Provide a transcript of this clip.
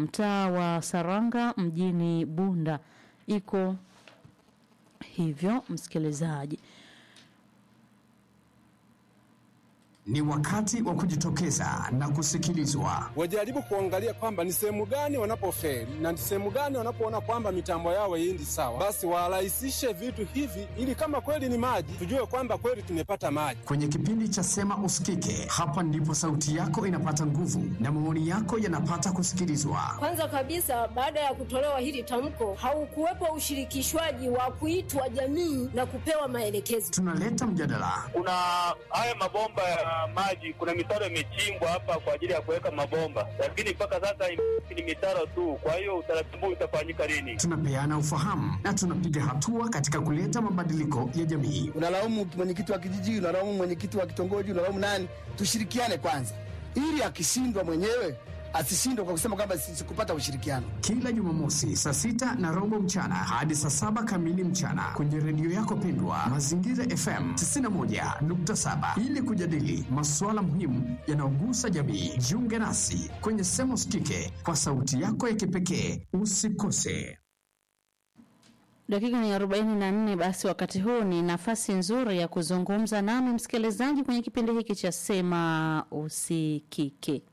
mtaa wa Saranga mjini Bunda. Iko hivyo, msikilizaji. Ni wakati wa kujitokeza na kusikilizwa. wajaribu kuangalia kwamba ni sehemu gani wanapofeli na ni sehemu gani wanapoona kwamba mitambo yao haiendi sawa, basi warahisishe vitu hivi, ili kama kweli ni maji, tujue kwamba kweli tumepata maji. Kwenye kipindi cha Sema Usikike, hapa ndipo sauti yako inapata nguvu na maoni yako yanapata kusikilizwa. Kwanza kabisa, baada ya kutolewa hili tamko, haukuwepo ushirikishwaji wa kuitwa jamii na kupewa maelekezo. Tunaleta mjadala, kuna haya mabomba ya maji, kuna mitaro imechimbwa hapa kwa ajili ya kuweka mabomba, lakini mpaka sasa ni mitaro tu. Kwa hiyo utaratibu utafanyika lini? tunapeana ufahamu na tunapiga hatua katika kuleta mabadiliko ya jamii. unalaumu mwenyekiti wa kijiji, unalaumu mwenyekiti wa kitongoji, unalaumu nani? Tushirikiane kwanza, ili akishindwa mwenyewe asishindwe kwa kusema kwamba sikupata ushirikiano. Kila Jumamosi saa sita na robo mchana hadi saa saba kamili mchana kwenye redio yako pendwa Mazingira FM 91.7 ili kujadili masuala muhimu yanayogusa jamii. Jiunge nasi kwenye Sema Usikike kwa sauti yako ya kipekee. Usikose. Dakika ni 44. Basi wakati huu ni nafasi nzuri ya kuzungumza nami msikilizaji kwenye kipindi hiki cha Sema Usikike.